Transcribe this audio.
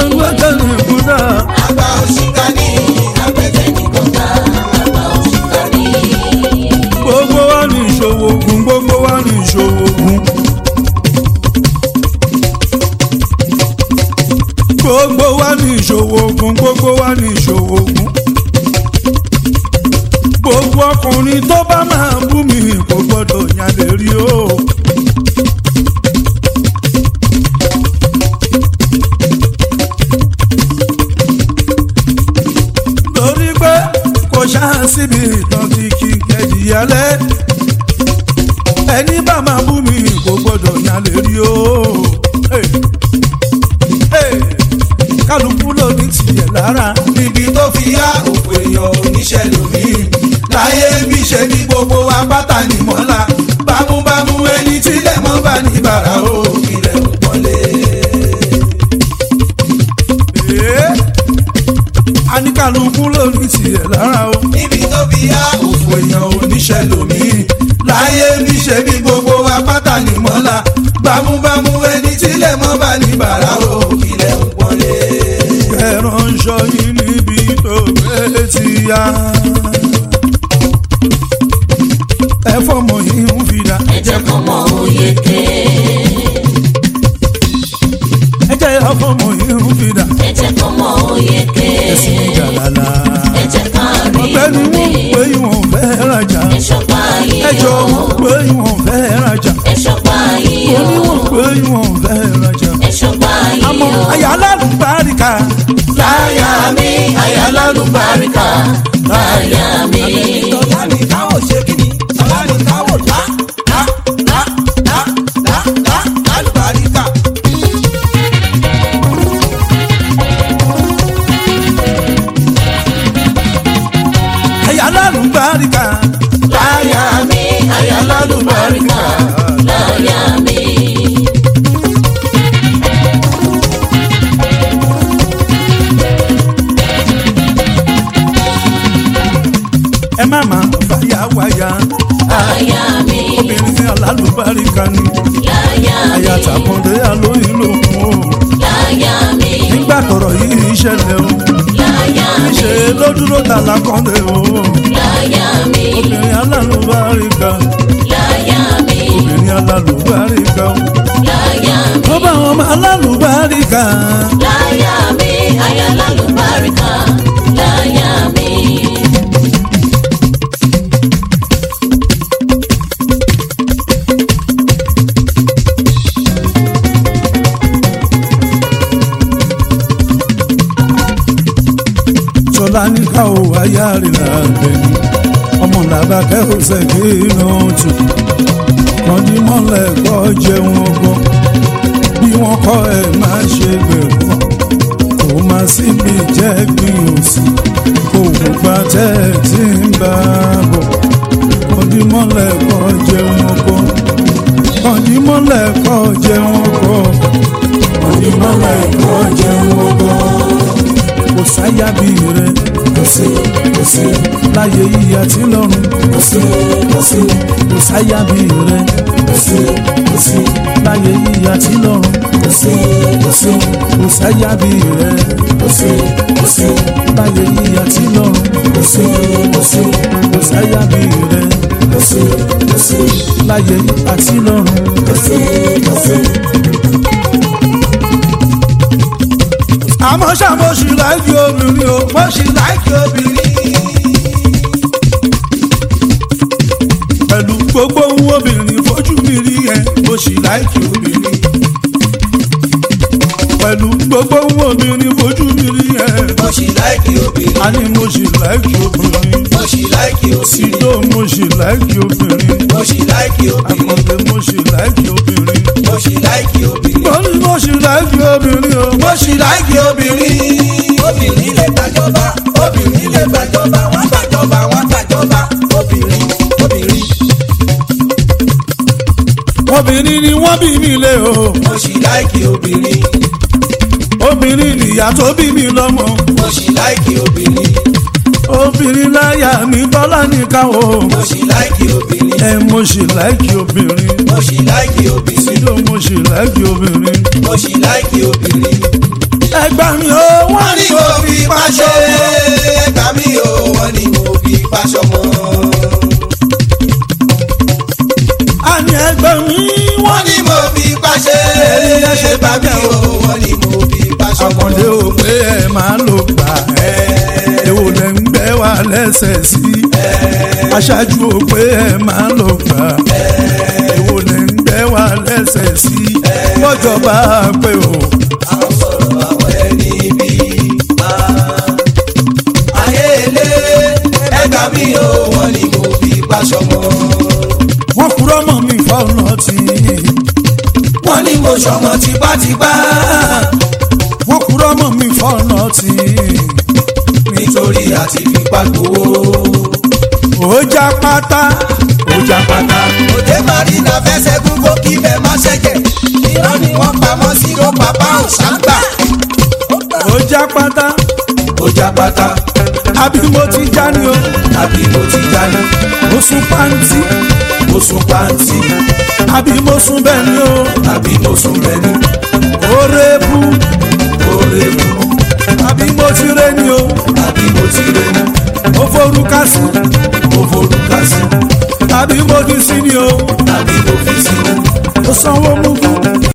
gbẹ́kẹ̀ ní kúdà. àgbà òṣìkà ní àgbẹ̀tẹ̀ ní kọ́ńtà àgbà òṣìkà ní. gbogbo wa ní ìṣòwò ogun gbogbo wa ní ìṣòwò ogun. gbogbo wa ní ìṣòwò ogun gbogbo wa ní ìṣòwò ogun. gbogbo ọkùnrin tó bá máa bú mi kò gbọdọ̀ yàn lè rí o. torí pé kò ṣáà síbi ìtàn tí kì í kẹ́jì yálẹ̀ ẹni bá máa bú mi kò gbọdọ̀ yàn lè rí o. Hey. Hey. kálukú ló ní tiẹ̀ lára níbi tó fi yá òkú èèyàn oníṣẹ́ lómi láyé bí ṣe ní gbogbo wa pátá ní mọ́lá bámúbámú ẹni tílẹ̀ mọ́ bá ní bàrà ó ilẹ̀ ò pọ́nlé. Ee. a ní kálukú ló ní tiẹ̀ lára o. níbi tó fi yá òkú èèyàn oníṣẹ́ lómi láyé bí ṣe ní gbogbo wa pátá ní mọ́lá bámúbámú ẹni tílẹ̀ mọ́ bá ní bàrà ó ilẹ̀ ò pọ́nlé. ẹ̀ránṣọ yìí níbi tó gbé ti yá. ẹ fọmọ yìí ń fi dá. ẹ jẹ́ kó mọ òye ké ẹ jẹ́ ọfọmọ yìí ń fi dá. ẹ jẹ́ kó mọ òye ké ẹ̀sìn jàlálà. ẹ jẹ́ ká rí ọ̀gbẹ́ni omi wọ́n pé ìwọ̀n fẹ́ rajà. ẹ ṣọ́pá yìí ẹjọ́ o wọ́n pé ìwọ̀n fẹ́ rajà. ẹ ṣọ́pá yìí o oníwọ̀n pé ìwọ̀n fẹ́ rajà. ẹ ṣọ́pá yìí àmọ́ o àyà alálùbáríkà. láyà mi àyà lálùbáríkà láyà mi. tọ́lá ní káwọ̀ ṣe kí ni tọ́lá ní káwọ̀ lá lá lá lá lá lá lálùbáríkà. àyà alálùbáríkà. láyà mi àyà lálùbáríkà láyà mi. ẹ má má fàyà wáyà. àyà mi obìnrin alálùbáríkà ni. láyà mi àyà tàkùndé alóyún lòkun o. láyà mi nígbà tọrọ yìí ṣẹlẹ̀ o. láyà mi ṣe ló dúró tàlà kọ́ndé o. láyà mi obìnrin alálùbáríkà. láyà mi obìnrin alálùbáríkà o. láyà mi. ó bá wọn ọmọ alálùbáríkà. láyà mi àyà lálùbáríkà láyà mi. sọlá ní ká o wáyà rìn lábẹ́ ni ọmọ làbá kẹ́rù ṣẹ́gi náà tù kọ́ndí mọ́lẹ̀ kọ́ jẹun ọgbọ́n bí wọ́n kọ́ ẹ máa ṣe gbẹ̀gbọ́n kò má síbi jẹ́ gbìn òsì kò gbà tẹ́ ẹ tí ń bá bọ̀ kọ́ndí mọ́lẹ̀ kọ́ jẹun ọgbọ́n kọ́ndí mọ́lẹ̀ kọ́ jẹun ọgbọ́n kọ́ndí mọ́lẹ̀ kọ́ jẹun ọgbọ́n kò sáyà bí rẹ kò sí kò sí láyé yíyá tí lọ́run kò sí kò sí kò sáyà bí rẹ kò sí kò sí láyé yíyá tí lọ́run kò sí kò sí kò sáyà bí rẹ kò sí kò sí láyé yíyá tí lọ́run kò sí kò sí kò sáyà bí rẹ kò sí kò sí láyé yíyá tí lọ́run kò sí kò sí. àmọ́ ṣá mo ṣì láìkí obìnrin o mo ṣì láìkí obìnrin. pẹ̀lú gbogbo ohun obìnrin fojú mi rí ẹ mo ṣì láìkí obìnrin. pẹ̀lú gbogbo ohun obìnrin fojú mi rí ẹ mo ṣì láìkí obìnrin. a ní mo ṣì láìkí obìnrin. mo ṣì láìkí obìnrin. sídó mo ṣì láìkí obìnrin. mo ṣì láìkí obìnrin. àkàndé mo ṣì láìkí obìnrin. mo ṣì láìkí obìnrin. mo ní mo ṣì láìkí obìnrin o. mo ṣì láìkí obìnrin. obìnrin lè gbàjọba obìnrin lè gbàjọba wọ́n gbàjọba wọ́n gbàjọba obìnrin obìnrin. obìnrin ni wọ́n bí mi lé o. mo ṣì láìkí obìnrin. obìnrin nìyá tó bí mi lọ́mọ. mo ṣì láìkí obìnrin. obìnrin láyà mi bọ́lá nìkan o. mo ṣì láìkí obìnrin. ẹ mo ṣì láìkí obìnrin. mo ṣì láìkí obìnrin. sídó mo ṣì láìkí obìnrin. mo ṣì láìkí obìnrin. ẹgbà mi ò wọ́n ní mo fi paṣọ mọ́. àkàndé ò pé ẹ máa lò gbà èwo lẹ ń gbẹ wá lẹ́sẹ̀ sí aṣáájú ò pé ẹ máa lò gbà èwo lẹ ń gbẹ wá lẹ́sẹ̀ sí bọ́jọba pé o àwọn sọ̀rọ̀ àwọn ẹni bí ayé ilé ẹgbà mi ò wọ́n ní mo fi paṣọ mọ́. wọ́n kúrọ́ mọ́ mi fọ́nà tí wọ́n ní mo ṣọmọ tipátipá wọ́n kúrọ́ mọ́ mi fọ́nà tí nítorí àti fipá gbowó. ó já pátá ó já pátá. òde marina fẹsẹ̀ gbogbo kí bẹ́ẹ̀ má ṣẹ̀jẹ̀. irọ́ ni wọ́n pamọ́ sí ló bàbá ò ṣàǹgbà. ó já pátá ó já pátá. àbí mo ti já ni o àbí mo ti jáde. mo sún pàǹtí mo sùn pàǹtí. àbí mo sún bẹ́ẹ̀ ni o àbí mo sùn bẹ́ni. ó rẹ́bù oore mu. àbí mo ti rẹ́ ni o àbí mo ti rẹ̀ ní. ó forúkà sí mo forúkà sí. àbí mo ti sí ni o àbí mo fi sí. ó sanwó mú kú